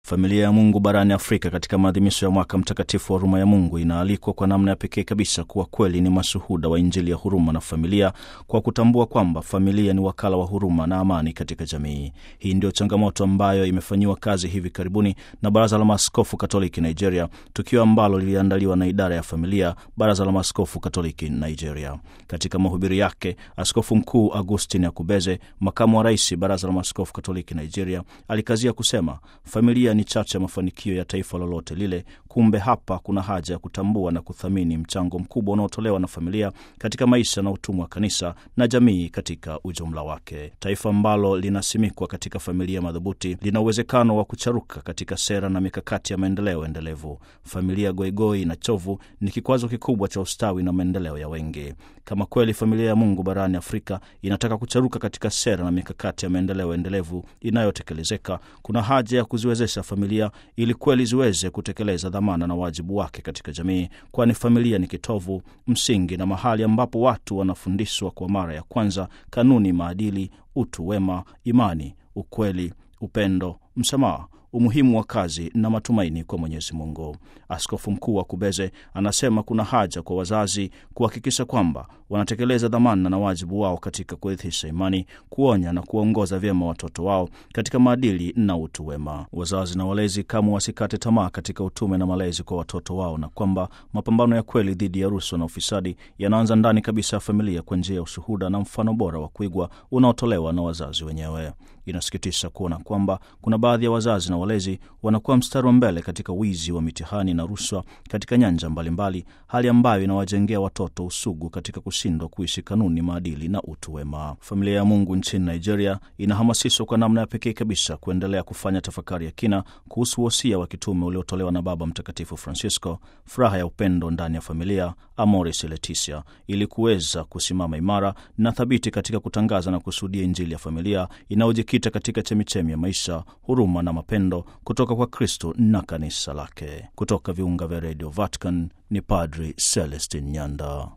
Familia ya Mungu barani Afrika katika maadhimisho ya mwaka mtakatifu wa huruma ya Mungu inaalikwa kwa namna ya pekee kabisa kuwa kweli ni mashuhuda wa Injili ya huruma na familia, kwa kutambua kwamba familia ni wakala wa huruma na amani katika jamii. Hii ndio changamoto ambayo imefanyiwa kazi hivi karibuni na Baraza la Maaskofu Katoliki Nigeria, tukio ambalo liliandaliwa na idara ya familia, Baraza la Maaskofu Katoliki Nigeria. Katika mahubiri yake, Askofu Mkuu Augustin Akubeze, makamu wa rais Baraza la Maaskofu Katoliki Nigeria, alikazia kusema familia ni chachu ya mafanikio ya taifa lolote lile. Kumbe hapa kuna haja ya kutambua na kuthamini mchango mkubwa unaotolewa na familia katika maisha na utumwa wa kanisa na jamii katika ujumla wake. Taifa ambalo linasimikwa katika familia madhubuti lina uwezekano wa kucharuka katika sera na mikakati ya maendeleo endelevu. Familia goigoi na chovu ni kikwazo kikubwa cha ustawi na maendeleo ya wengi. Kama kweli familia ya Mungu barani Afrika inataka kucharuka katika sera na mikakati ya maendeleo endelevu inayotekelezeka, kuna haja ya kuziwezesha familia ili kweli ziweze kutekeleza dhamana na wajibu wake katika jamii, kwani familia ni kitovu, msingi na mahali ambapo watu wanafundishwa kwa mara ya kwanza kanuni, maadili, utu wema, imani, ukweli, upendo, msamaha umuhimu wa kazi na matumaini kwa Mwenyezi Mungu. Askofu Mkuu wa Kubeze anasema kuna haja kwa wazazi kuhakikisha kwamba wanatekeleza dhamana na wajibu wao katika kurithisha imani, kuonya na kuwaongoza vyema watoto wao katika maadili na utu wema. Wazazi na walezi kamwe wasikate tamaa katika utume na malezi kwa watoto wao, na kwamba mapambano ya kweli dhidi ya rushwa na ufisadi yanaanza ndani kabisa ya familia kwa njia ya ushuhuda na mfano bora wa kuigwa unaotolewa na wazazi wenyewe. Inasikitisha kuona kwamba kuna baadhi ya wazazi na walezi wanakuwa mstari wa mbele katika wizi wa mitihani na rushwa katika nyanja mbalimbali, hali ambayo inawajengea watoto usugu katika kushindwa kuishi kanuni, maadili na utu wema. Familia ya Mungu nchini Nigeria inahamasishwa kwa namna ya pekee kabisa kuendelea kufanya tafakari ya kina kuhusu wosia wa kitume uliotolewa na Baba Mtakatifu Francisco, furaha ya upendo ndani ya familia, Amoris Laetitia, ili kuweza kusimama imara na thabiti katika kutangaza na kushuhudia Injili ya familia inayojikita katika chemichemi ya maisha, huruma na mapendo kutoka kwa Kristo na kanisa lake. Kutoka viunga vya redio Vatican ni Padri Celestin Nyanda.